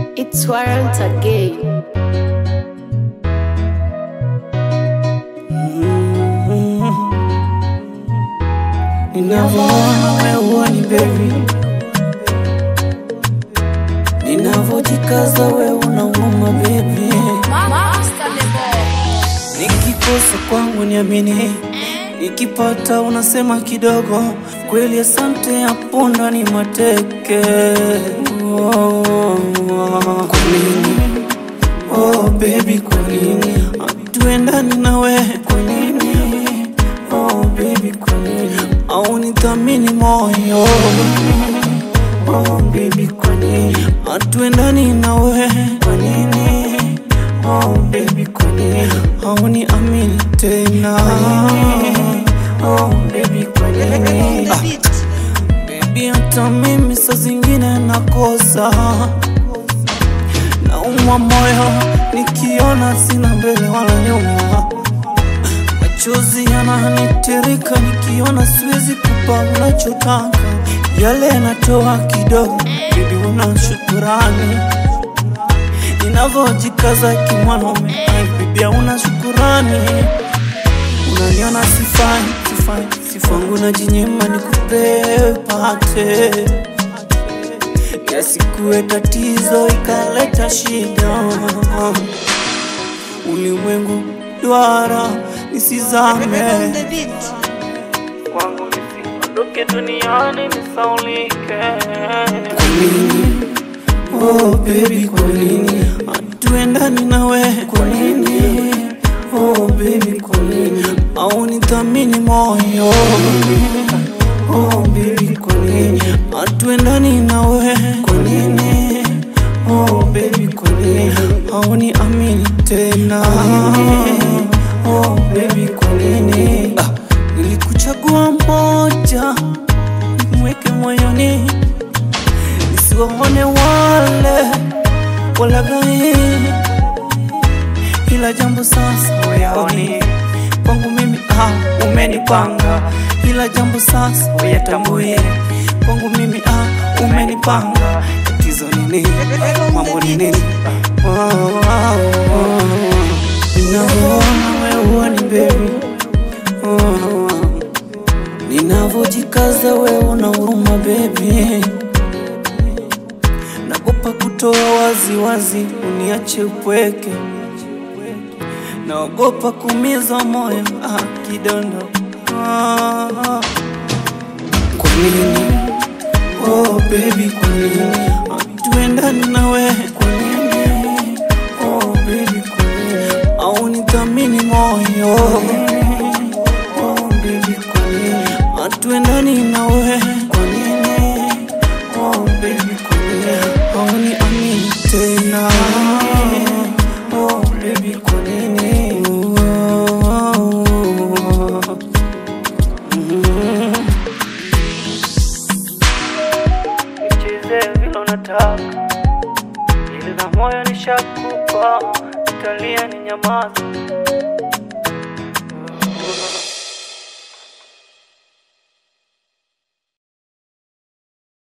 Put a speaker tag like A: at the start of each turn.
A: It's world again.
B: Ninavyoona wewe ni baby, ninavyojikaza wewe unauma baby, nikikosa kwangu niamini, nikipata unasema kidogo, kweli asante, hapo ndani mateke. Oh, oh, kwa nini? Oh baby, kwa nini hatuendani nawe? Kwa nini? Oh baby, kwa nini au nithamini moyo? Oh baby, kwa nini hatuendani nawe? Kwa nini? Oh baby, kwa nini hauni amini tena? Oh baby, kwa nini ah. Baby, hata mimi saa zingine nakosa naumwa moyo nikiona sina mbele wala nyuma, machozi yananitirika nikiona siwezi kupa unachotaka, yale yanatoa kidogo. Bibi, una shukurani ninavyojikaza kimwanaume, Ai, bibi, una shukurani unaniona sifai, sifai, sifangu na jinyima nikupe pate yasikuwe tatizo ikaleta shida. Ulimwengu duara nisizame kwangu, nisiondoke duniani nisaulike. Kwa nini? Oh baby, kwa nini hatuendani nawe? Kwa nini? Oh baby, kwa nini au nithamini moyo? Oh baby, kwa nini hatuendani nawe? Kwa nini? Oh baby, kwa nini hauni amini tena? Oh baby, kwa nini ah, nilikuchagua mmoja mweke moyoni nisiwaone wale walaghai, ila jambo sasa wayaoni kwangu mimi ah, umenipanga, ila jambo sasa wayatambue kwangu mimi ah, umenipanga. Tatizo ni nini? Mambo ni nini? Oh, oh, oh. Ninavyoona wewe ni baby oh, oh. Ninavyojikaza wewe una huruma baby nagopa kutoa wazi wazi, uniache upweke, naogopa kumiza moyo ah, kidondo ah, ah. Kwa nini? Oh baby, kwa nini hatuendani nawe? Kwa nini? Oh baby, kwa nini au nithamini moyo? Oh baby, kwa nini hatuendani nawe? Kwa nini? Oh baby, kwa nini hauni amini tena? Oh baby, kwa nini? Oh, mm. Nicheze vile unataka, ili na moyo nishakupa, utalia ni nyamaza.